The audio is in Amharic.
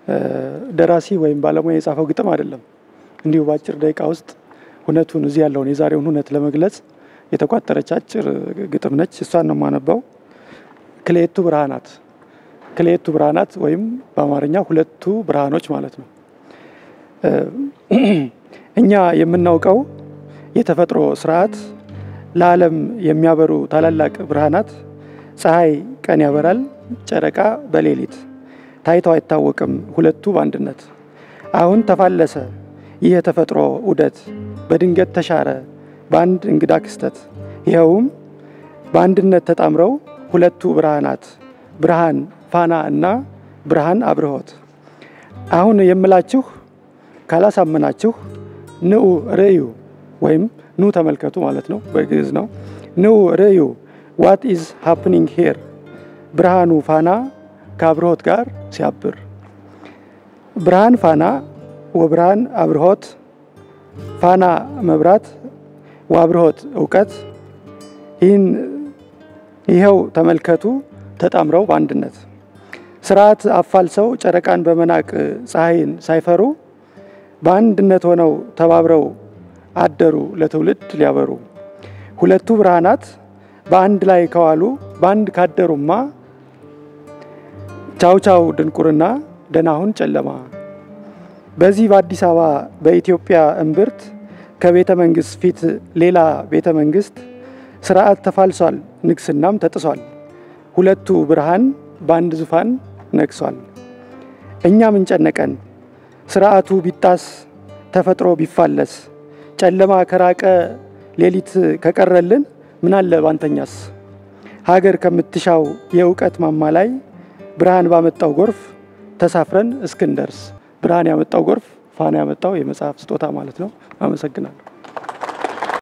ደራሲ ወይም ባለሙያ የጻፈው ግጥም አይደለም። እንዲሁ በአጭር ደቂቃ ውስጥ እውነቱን እዚህ ያለውን የዛሬውን እውነት ለመግለጽ የተቋጠረች አጭር ግጥም ነች። እሷን ነው የማነባው። ክልኤቱ ብርሃናት ክልኤቱ ብርሃናት ወይም በአማርኛ ሁለቱ ብርሃኖች ማለት ነው። እኛ የምናውቀው የተፈጥሮ ስርዓት ለዓለም የሚያበሩ ታላላቅ ብርሃናት ፀሐይ ቀን ያበራል፣ ጨረቃ በሌሊት ታይተው አይታወቅም ሁለቱ በአንድነት። አሁን ተፋለሰ ይህ የተፈጥሮ ዑደት በድንገት ተሻረ በአንድ እንግዳ ክስተት። ይኸውም በአንድነት ተጣምረው ሁለቱ ብርሃናት ብርሃን ፋና እና ብርሃን አብርሆት። አሁን የምላችሁ ካላሳመናችሁ ንዑ ርእዩ ወይም ኑ ተመልከቱ ማለት ነው፣ በግዕዝ ነው። ንዑ ርእዩ ዋት ኢዝ ሃፕኒንግ ሄር ብርሃኑ ፋና ከአብርሆት ጋር ሲያብር ብርሃን ፋና ወብርሃን አብርሆት ፋና መብራት ወአብርሆት እውቀት ይህን ይኸው ተመልከቱ ተጣምረው በአንድነት ስርዓት አፋልሰው ጨረቃን በመናቅ ፀሐይን ሳይፈሩ በአንድነት ሆነው ተባብረው አደሩ ለትውልድ ሊያበሩ። ሁለቱ ብርሃናት በአንድ ላይ ከዋሉ በአንድ ካደሩማ ቻው ቻው ድንቁርና ደናሁን ጨለማ። በዚህ በአዲስ አበባ በኢትዮጵያ እምብርት ከቤተ መንግስት ፊት ሌላ ቤተ መንግስት ስርዓት ተፋልሷል፣ ንግስናም ተጥሷል። ሁለቱ ብርሃን በአንድ ዙፋን ነግሷል። እኛ ምን ጨነቀን ስርዓቱ ቢጣስ ተፈጥሮ ቢፋለስ ጨለማ ከራቀ ሌሊት ከቀረልን ምናለ ባንተኛስ ሀገር ከምትሻው የእውቀት ማማ ላይ ብርሃን ባመጣው ጎርፍ ተሳፍረን እስክንደርስ። ብርሃን ያመጣው ጎርፍ ፋና ያመጣው የመጽሐፍ ስጦታ ማለት ነው። አመሰግናለሁ።